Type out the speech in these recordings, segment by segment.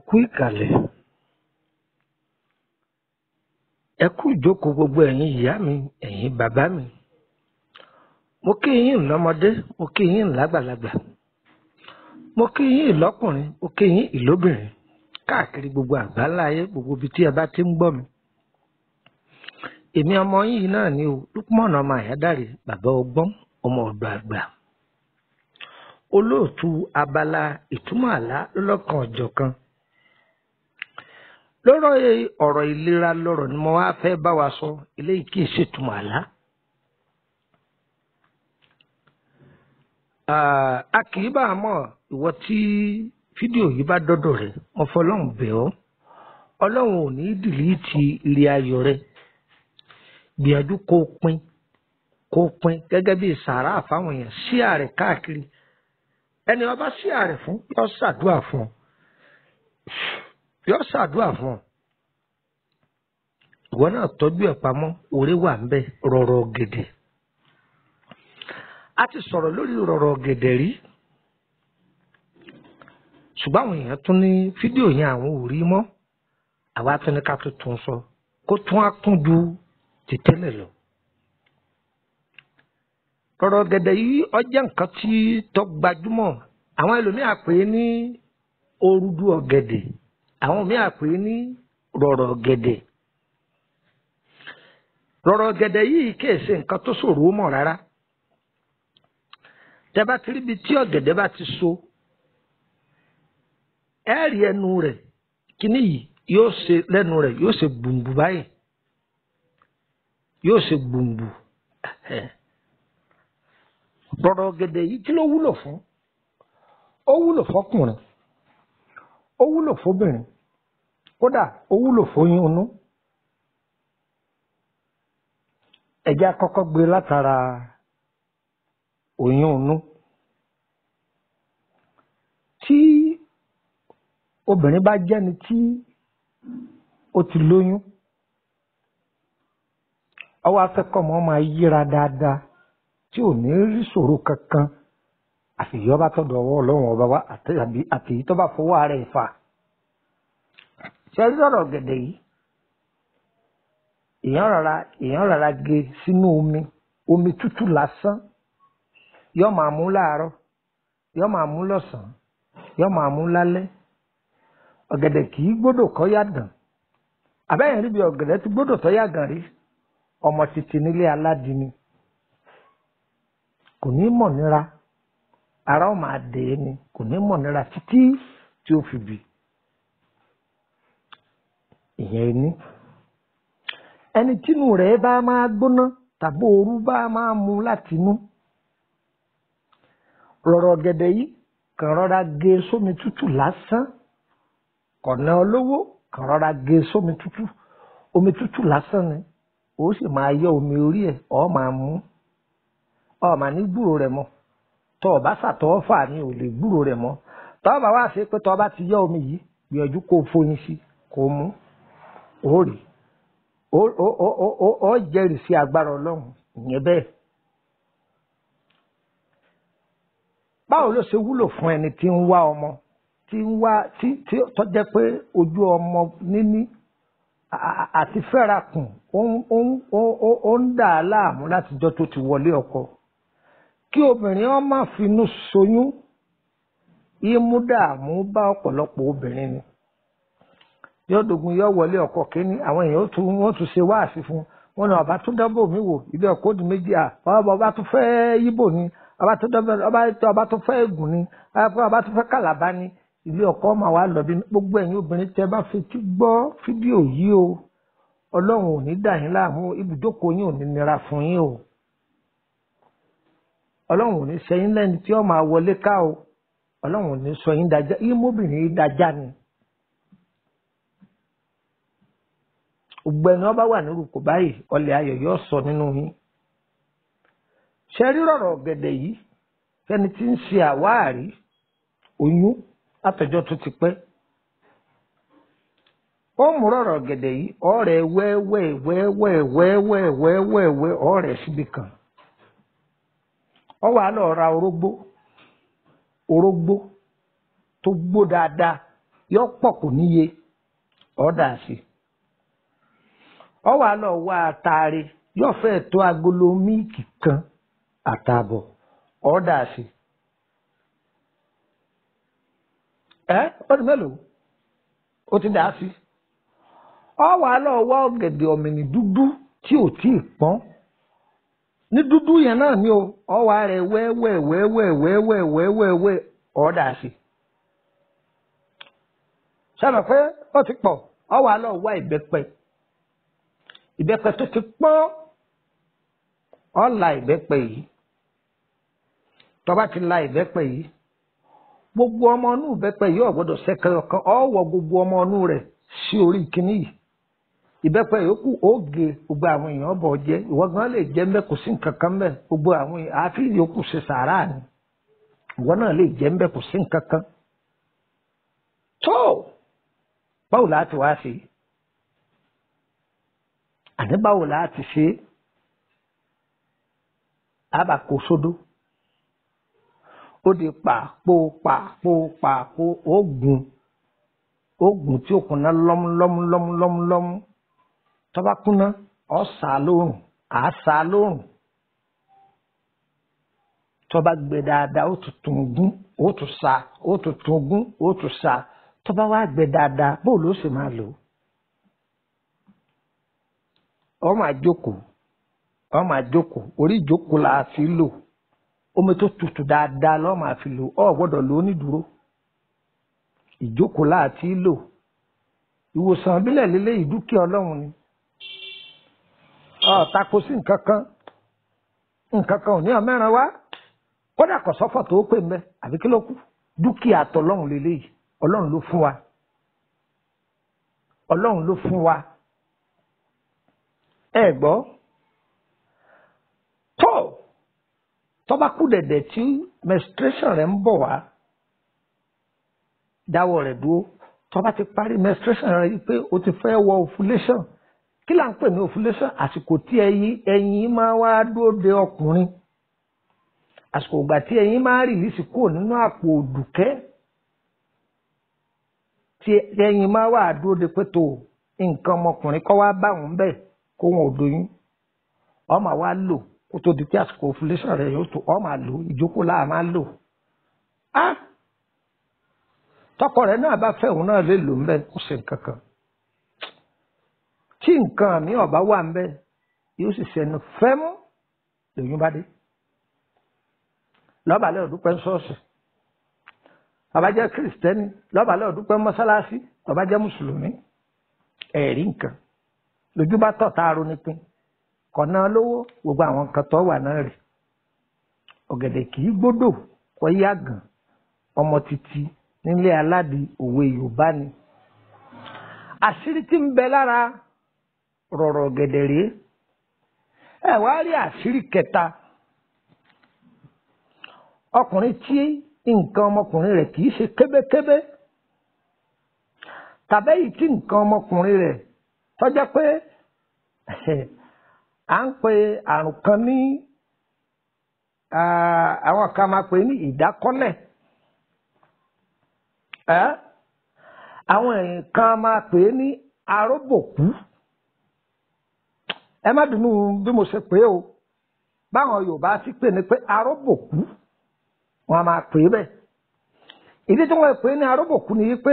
kú ìkàlẹ̀ ẹ kú ìjókòó gbogbo ẹ̀yin ìyá mi ẹ̀yin bàbá mi mo kí yín lọ́mọdé mo kí yín lágbàlagbà mo kí yín lọ́kùnrin mo kí yín ìlóbìnrin káàkiri gbogbo àgbáńlá ayé gbogbo ibi tí ẹ bá ti ń gbọ́ mi èmi ọmọ yìí náà ni o Lukman ọmọ àyádáre bàbá ọgbọ́n ọmọ ọ̀dọ̀ àgbà olóòtú abala ìtumọ̀ àlá lọ́lọ́kan ọ̀jọ̀kan lọ́rọ̀ ọ̀rọ̀ ìlera lọ́rọ̀ ni mo wá fẹ́ bá wa sọ eléyìí kì í ṣètumọ̀ àlá. a kì í bá a mọ̀ ìwọ tí fídíò yìí bá dọ́dọ̀ rẹ̀ mo fọlọ́run bẹ̀ ọ́ ọlọ́run ò ní dìlítì ilé ayọ̀ rẹ̀ gbìyànjú kó o pín kó o pín gẹ́gẹ́ bí sàárà fáwọn èèyàn sí ààrẹ káàkiri ẹni ọba sí ààrẹ fún yọ ṣàdúrà fún ọ yọ ṣàdúrà fún ọ ìwọ náà tọ́jú ẹ̀ pamọ́ orí wà ń bẹ rọ̀rọ̀ gèdè a ti sọ̀rọ̀ lórí rọ̀rọ̀ gèdè rí ṣùgbọ́n àwọn èèyàn tún ní fídíò yẹn àwọn ò rí mọ́ àwa tún ní ká tún tún sọ kó tún á kún ju ti tẹ́lẹ̀ lọ. rọ̀rọ̀ gèdè yìí ọjọ́ nǹkan tí tó gbajúmọ̀ àwọn ẹlòmíà pè é ní orúdú ọ̀gẹ̀dẹ̀ àwọn míà pè é ní rọ̀rọ̀ gẹ̀dẹ̀ rọ̀rọ̀ gẹ̀dẹ̀ yìí kìí ṣe nǹkan tó ṣòro mọ̀ rárá tẹ́ bá ti ríbi tí ọ̀gẹ̀dẹ̀ bá ti so ẹ rí ẹnu rẹ̀ kíní yìí yóò ṣe lẹ́nu rẹ̀ yóò ṣe gbùngbù báyìí yóò ṣe gbùngbù rọ̀rọ̀ gẹ̀dẹ̀ yìí kí ló wúlò fún ó wúlò fọkùnrin ó wúlò fóbìnrin kódà ó wúlò fóyún inú ẹjẹ àkọ́kọ́ gbé látara oyún inú tí obìnrin bá jẹ́ni tí ó ti lóyún ọwọ́ afẹ́kọ̀ọ́mọ́ máa yíra dáadáa tí ò ní rí ṣòro kankan àfìyọ́ bá tọ́dọ̀ ọwọ́ ọlọ́run ọba wa àti èyí tó bá fọwọ́ ara ẹ̀ fà ṣe rí ọ̀rọ̀ gẹ̀dẹ̀ yìí èèyàn rárá èèyàn rárá gé sínú omi omi tútù lásán yóò máa mú láàárọ̀ yóò máa mú lọ́sàn-án yóò máa mú lálẹ́ ọ̀gẹ̀dẹ̀ kì í gbọ́dọ̀ kọ́ yàgàn àbẹ́yẹn rí bí ọ̀gẹ̀dẹ̀ ti gbọ́dọ̀ tọ́ yàgàn rí ọmọ títí nílé aládìní kò ní mọ̀ níra ara ó máa dè é ni kò ní mọ̀ níra títí tí ó fi bì ìyẹn ní. ẹni tínú rẹ̀ bá máa gbóná tàbí ooru bá máa mu láti inú rọ̀rọ̀ gẹ̀dẹ̀ yìí kàn rọra gé sómi tútù lásán kọ̀nà olówó kàn rọra gé sómi tútù omi tútù lásán ni ó sì máa yọ omi orí ẹ̀ ọ́ máa mú ọ́ máa ní gbúrò rẹ̀ mọ́ tọ́ ọba sàtọ́ fà ní ò lè gbúrò rẹ̀ mọ́ tọ́ ọba wá sí pé tọ́ ọba ti yọ omi yìí gbìyànjú kó foyín sí kó mú ó rì ó jẹ́rìí sí agbára ọlọ́run ìyẹn bẹ́ẹ̀. báwo ló ṣe wúlò fún ẹni tí ń wá ọmọ tí ń wá tí tí tó jẹ́ pé ojú ọmọ níní àti fẹ́rakùn ó ń dà á láàmú látijọ́ tó ti wọlé ọkọ kí obìnrin wọn má finú ṣoyún ìmú dààmú bá ọ̀pọ̀lọpọ̀ obìnrin ni yóò dogun yóò wọlé ọkọ kínní àwọn èèyàn tún wọn tún ṣe wáàsí fún wọn ní ọba tún dábò mí wò ibi ọkọ òdì méjì à ọba tún fẹ́ yíbò ni ọba tún dábò ọba tún fẹ́ ègùn ni ọba tún fẹ́ kàlàbá ni ilé ọkọ máa wà lọ bí gbogbo ẹ̀yin obìnrin tẹ́ bá fetí gbọ́ fídíò yìí o Ọlọ́run ò ní dà yín láàmú ibùjókòó yín ò ní nira fún yín o ọlọ́run ò ní sọ yín lẹ́ni tí ó máa wọlé ká o ọlọ́run ò ní sọ yín dájá ìmọ̀bìnrin dájá ni. ògbẹ́ni ọba wà nírú kò báyìí ọlẹ̀ ayọ̀ yóò sọ nínú yín. ṣe rí rọ̀rọ̀ gẹ̀dẹ̀ yìí fẹ́ni tí ń ṣe àwáàrí oyún látọjọ́ tó ti pẹ́. ó mú rọ̀rọ̀ gẹ̀dẹ̀ yìí ọ̀rẹ́ wẹ́wẹ́ wẹ́wẹ́ wẹ́wẹ́ wẹ́wẹ́ ọ̀rẹ́ síbi kan ọ wà lọ ra orógbó orógbó tó gbó dáadáa yọ pọ̀ kò níye ọ̀dà sí ọ wà lọ wá àtàrí yóò fẹ́ tó agolo míìkì kan àtààbọ̀ ọ̀dà sí ẹ ó di mélòó ó ti dà á sí ọ wà lọ wá ọ̀gẹ̀dẹ̀ ọ̀mìnì dúdú tí ò tí ì pọ́n ní dúdú yẹn náà ni o ọ wà rẹ wẹ́wẹ́ wẹ́wẹ́ wẹ́wẹ́ wẹ́wẹ́ wẹ́ ọ̀dà sí sábà pé ó ti pọ̀ ọ wà lọ wá ìbẹ́pẹ ìbẹ́pẹ tó ti pọ́n ọ la ìbẹ́pẹ yìí tó bá ti la ìbẹ́pẹ yìí gbogbo ọmọ inú ìbẹ́pẹ yìí ò gbọ́dọ̀ ṣẹ̀kẹ̀ ọ̀kan ọ wọ gbogbo ọmọ inú rẹ̀ sí orí kínní yìí ìbẹ́pẹ yòókù ó gé gbogbo àwọn èèyàn bọ̀ jẹ́ ìwọ gan lè jẹ́ mbẹ́ kò sí nǹkan kan mbẹ́ gbogbo àwọn àfi yòókù ṣe sàárà ni ìwọ náà lè jẹ́ mbẹ́ kò sí nǹkan kan tó báwo láti wá sí i àní báwo láti ṣe é àbàkó sódó ó di pàpò pàpò pàpò oògùn oògùn tí ó kùnà lọ́mú lọ́mú lọ́mú lọ́mú lọ́mú tọ́ba kúnná ọ̀ sá lóòrùn à sá lóòrùn tọ́ba gbẹ dáadáa ó tún tún gún ó tún sá ó tún tún gún ó tún sá tọ́ba wá gbẹ dáadáa bóòlù ó sì máa lò ó máa jókòó ọ máa jókòó orí ìjókòó la fi lò omi tó tutù dáadáa lọ́ọ́ máa fi lò ọ gbọ́dọ̀ lò ó ní dúró ìjókòó la fi lò ìwòsàn ìbílẹ̀ lélẹ́yìí dúkìá ọlọ́run ni ọ tako sí nǹkan kan nǹkan kan ò ní ọmẹ́ran wá kódà kò sọ́fọ̀ tó pè mbẹ́ àbí kí ló kù dúkìá tọlọ́run lélẹ́yìí ọlọ́run ló fún wa ọlọ́run ló fún wa ẹ gbọ́ tó tọ́ba kú dẹ̀dẹ̀ tí menstruation rẹ̀ ń bọ̀ wá dáwọ́ rẹ̀ dúró tọ́ba ti parí menstruation rẹ̀ yìí pé o ti fẹ́ wọ ovulation kí là ń pè ní ovulation àsìkò tí ẹyin ẹyin máa wá dúró de ọkùnrin àsìkò ìgbà tí ẹyin máa rìlísì kúrò nínú àpò òdùkẹ́ tí ẹyin máa wá dúró de pé tó nǹkan ọmọkùnrin kọ́ wá bá òun bẹ́ẹ̀ kó wọn ò doyún ọmọ wa lò kó tó di pé àsìkò ovulation rẹ yóò tó ọmọ lò ìjókòó láà máa lò á tọkọ rẹ náà bá fẹ́ òun náà lè lò ń bẹ kó ṣe nǹkan kan tí nǹkan mi ọba wà ń bẹ yóò sì ṣẹnu fẹ́mú lòyún bá dé lọ́bàálẹ̀ òdúpẹ́ ṣọ́ọ̀ṣì bàbá jẹ́ kìrìsìtẹ́nì lọ́bàálẹ̀ òdúpẹ́ mọ́sálásí bàbá jẹ́ mùsùlùmí ẹ̀rí nǹkan lójú bá tọ̀ tá a ronú pín kọ̀nà lówó gbogbo àwọn nǹkan tó wà náà rè ọ̀gẹ̀dẹ̀ kì í gbódò kọ́ yàgàn ọmọ títí nílé aládìí òwe yorùbá ni àṣírí tí ń bẹ lára rọ̀rọ̀ ọ̀gẹ̀dẹ̀ rèé ẹ wá rí àṣírí kẹta ọkùnrin tí nǹkan ọmọkùnrin rẹ̀ kì í ṣe kébékébé tàbẹ́yìí tí nǹkan ọmọkùnrin rẹ̀ tọ́jọ́ pé à ń pe àrùn kan ní àwọn kan máa pè ní ìdákọ́lẹ̀ àwọn kan máa pè ní aróbòkú ẹ má dùnú bí mo ṣe pè é o báwọn Yorùbá ti pè ní pé aróbòkú wọn a máa pè é bẹ́ẹ̀ ìdí tí wọ́n pè ní aróbòkú ni pé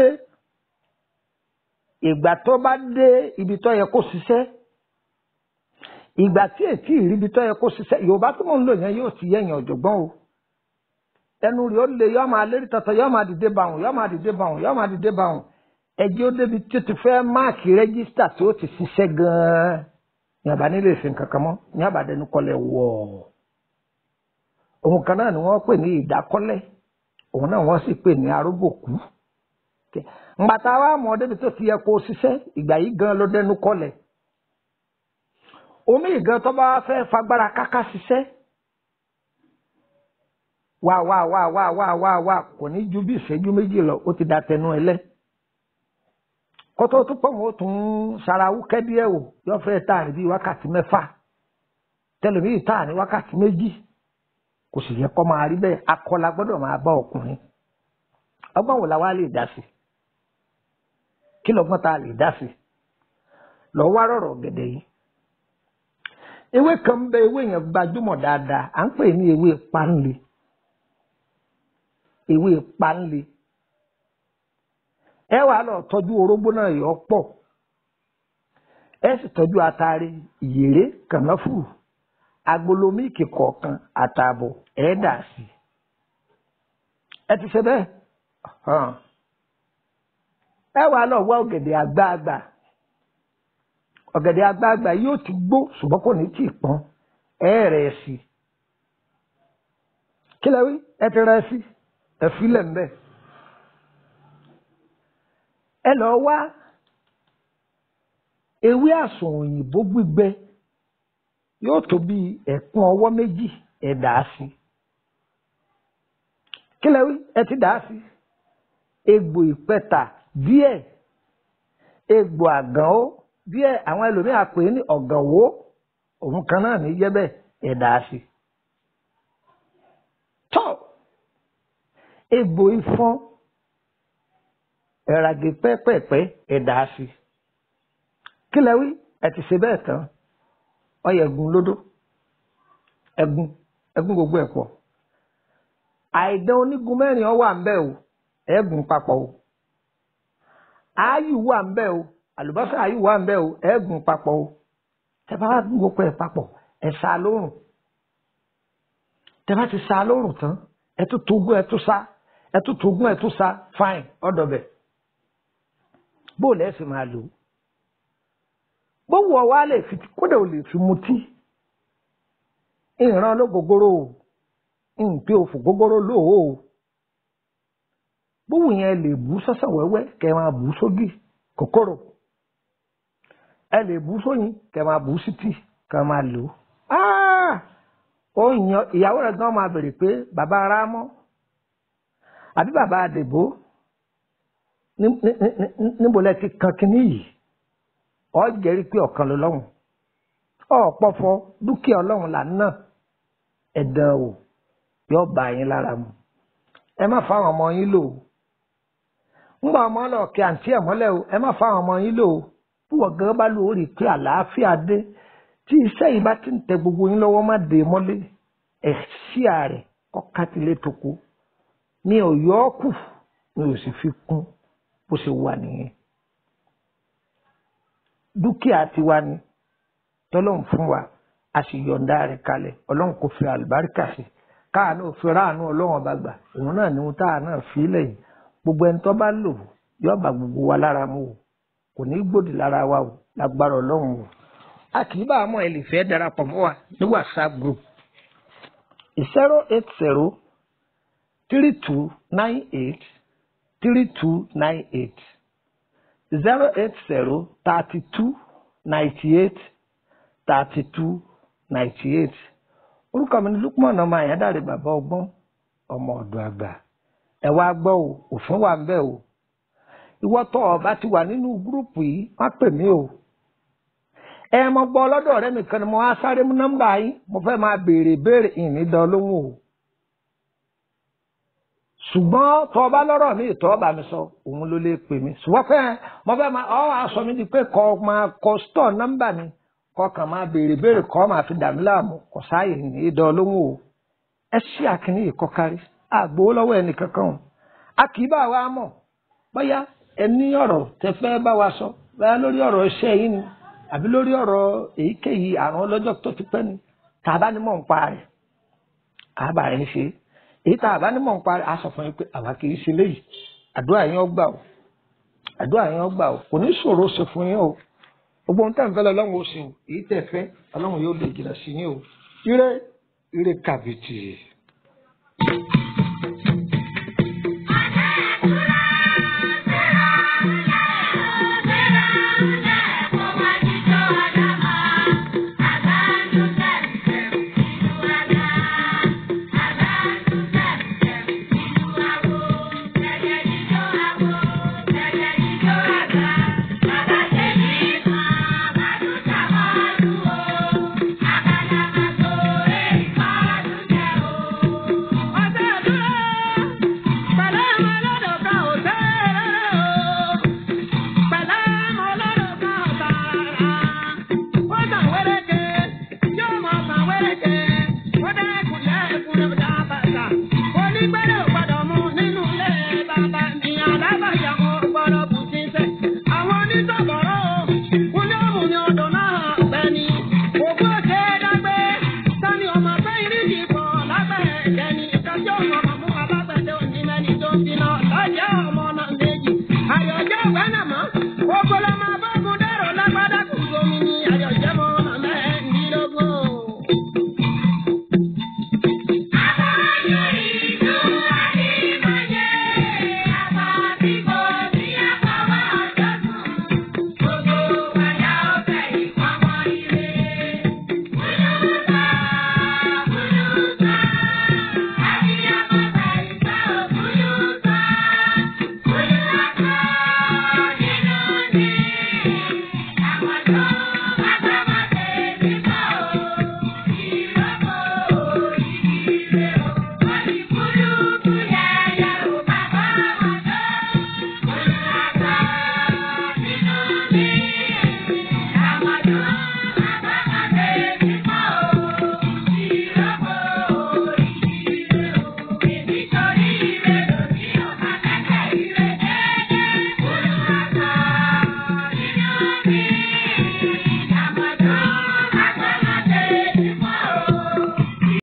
ìgbà tó bá dé ibi tó yẹ kó ṣiṣẹ́ ìgbà tí ètí ìríbi tó yẹ kó ṣiṣẹ́ yorùbá tó mọ̀ ń lò yẹn yóò ti yẹ̀yàn ọ̀jọ̀gbọ́n o ẹnu rẹ̀ ó lè yọ́ máa lérí tọ̀tọ̀ yọ́ máa dìde bàwùn yọ́ máa dìde bàwùn yọ́ máa dìde bàwùn ẹjẹ́ ó débi tí ó ti fẹ́ máàkì rẹ́gísítà tí ó ti ṣiṣẹ́ gan-an ní àbá nílé ìsìn kankan mọ́ ní àbàdẹnu kọlẹ̀ wọ̀ òun kan náà ni wọ́n pè ní ìdákọ́lẹ̀ òun náà wọ́n sì pè ní arógbòkú ngbàtà wa mọ̀ débi tó ti yẹ kó ṣiṣẹ́ ìgbà yìí gan ló dẹnu kọlẹ̀ omi ìgan tó bá fẹ́ fagbára káká ṣiṣẹ́ wá wá wá wá wá wá wá kò ní ju bí ìṣẹ́jú méjì lọ ó ti da tẹnu ẹ lẹ́ kótó tó pọ̀ mọ́ tún sarawú kẹ́díẹ̀ wò yóò fẹ́ tà ní bíi wákàtí mẹ́fà tẹlifíì tà ní wákàtí méjì kò sì yẹ kó máa rí bẹ́ẹ̀ akọla gbọ́dọ̀ máa bá ọkùnrin ọgbọ́n wò la wá lè dá sí kí lọ́gbọ́n tá a lè dá sí lọ wá rọ̀rọ̀ ọ̀gẹ̀dẹ̀ yìí ewé kan bẹ ewé yẹn gbajúmọ̀ dáadáa à ń pè ní ewé panle ewé panle ẹ wàá lọ tọ́jú orógbó náà yọ pọ̀ ẹ sì tọ́jú atare ìyèrè kànáfùrù agolo míìkì kọ̀ọ̀kan àtààbọ̀ ẹ dà sí ẹ ti ṣe bẹ́ẹ̀ ẹ wàá lọ wá ọ̀gẹ̀dẹ̀ àgbààgbà ọ̀gẹ̀dẹ̀ àgbààgbà yóò ti gbó ṣùgbọ́n kò ní tí ì pọ́n ẹ rẹ̀ sí i kí lẹ wí ẹ ti rẹ̀ sí ẹ filẹ̀ ń bẹ̀ ẹ lọ wá ewé àsùn òyìnbó gbígbẹ yóò tó bí ẹ̀kún ọwọ́ méjì ẹ dà á sí kí lẹ wí ẹ ti dà á sí egbò ìpẹta díẹ̀ egbò àgàn ó díẹ̀ àwọn ẹlòmíràn pè é ní ọ̀gànwó òun kan náà ní yẹ́ bẹ́ẹ̀ ẹ dà á sí tọ́ egbò ìfọ́n ẹ̀ràgè pẹ́pẹ́pẹ́ ẹ dà á sí kí lẹ wí ẹ ti ṣe bẹ́ẹ̀ tán ọyẹ ẹ̀gún lódó ẹ̀gún ẹ̀gún gbogbo ẹ̀ pọ̀ àìdán onígun mẹ́rin ọ wà ń bẹ̀ o ẹ̀gún papọ̀ o ááyù wà ń bẹ̀ o àlùbọ́sà ááyù wà ń bẹ̀ o ẹ̀gún papọ̀ o tẹ bá wá gún gbogbo ẹ̀ papọ̀ ẹ̀ sá lórùn tẹ bá ti sá lórùn tán ẹ tún togún ẹ tún sá ẹ tún togún ẹ tún sá fine ọ̀dọ̀ bẹ̀ bóòlù ẹ̀ sì máa lò ó bówù ọ wá lè fi kódà ò lè fi mutí ìran ológogoro o nǹpé òfò gógóró lóò o bówù yẹn lè bú sọ́sàn wẹ́wẹ́ kẹ́ máa bú sógì kòkòrò ẹ lè bú sóyin kẹ́ máa bú sítì kẹ́ máa lò ó yan ìyàwó rẹ̀ gan máa bèrè pé bàbá arámọ́ àbí bàbá àdèbó níbo lẹ ti kan kínní yìí ọ jẹ́rìí pé ọ̀kan ló lọ́hùn ọ̀pọ̀fọ́ dúkìá ọlọ́run là náà ẹ̀dán o yóò bá yín lára mu ẹ má fáwọn ọmọ yín lò ó ńgbà ọmọ lọ kí àǹtí ẹ̀ mọ́lẹ̀ o ẹ má fáwọn ọmọ yín lò ó púpọ̀ gẹ́gẹ́ bá lò ó rí i pé àlàáfíà dé tí iṣẹ́ yìí bá ti ń tẹ gbogbo yín lọ́wọ́ má dé mọ́lé ẹ̀ sí ààrẹ kọ́ kátìlé tó kú mi ò yọ ọ́ kù mi ò sì fi kún bó ṣe wà nìyẹn dúkìá tiwa ni tọ́lọ́run fún wa a sì yọ̀ǹda rẹ̀ kalẹ̀ ọlọ́run kò fi àlùbáríkà sí káàánú òfin ráàánú ọlọ́run ọba gbà òun náà ni ohun táà náà fi lẹ́yìn gbogbo ẹni tó bá lò yóò bá gbogbo wa lára mu o kò ní gbòdì lára wa o lágbára ọlọ́run o a kì í bá àmọ́ ẹ lè fẹ́ darapọ̀ mọ́ wa ní whatsapp group zero eight zero three two nine eight three two nine eight zero eight zero thirty two ninety eight thirty two ninety eight orúkọ mi ní Lukman ọmọ àyádáre bàbá ọgbọ́n ọmọ ọ̀dọ̀ àgbà ẹ wá gbọ́ o òfin wà ń bẹ̀ o ìwọ tó ọba ti wà nínú gúrùpù yìí má pè mí o ẹ mọ gbọ́ ọlọ́dọ̀ ọ̀rẹ́ mi kan ni mo wá sáré mú nọ́mbà yín mo fẹ́ máa béèrè béèrè ìní dán lóhùn o ṣùgbọ́n tó ọba lọ́rọ̀ mi ìtọ́ ọba mi sọ òun ló lè pè mí ṣùgbọ́n pé mo fẹ́ máa ọ́ aṣọ mi di pé kọ́ máa kọ stọ̀ nọ́mbà mi kọ́ kàn máa béèrè béèrè kọ́ máa fi dàmí láàmú kò sáàyè ní ìdán lóhùn o ẹ ṣí àkíní ìkọkárí àgbò lọ́wọ́ ẹnì kankan o a kì í bá wa mọ̀ bóyá ẹ ní ọ̀rọ̀ tẹ fẹ́ bá wa sọ bóyá lórí ọ̀rọ̀ iṣẹ́ yín ni àbí lórí ọ̀rọ̀ èyíkéyìí àrùn ọlọ́jọ́ tó ti pẹ́ ni tàbá ni mọ̀ ń pa rẹ̀ àbá rẹ̀ ń ṣe èyí tá a bá ní mọ̀ ń parí a sọ fún yín pé àwa kì í ṣe léyìí àdúrà yín ó gbà o àdúrà yín ó gbà o kò ní ṣòro ṣe fún yín o gbogbo ohun tẹ́ ń fẹ́ lọ ọlọ́run ó ṣe o èyí tẹ́ fẹ́ ọlọ́run yóò lè jìnnà sí yín o ire ire kàbìtì. Ọjọ́ never die.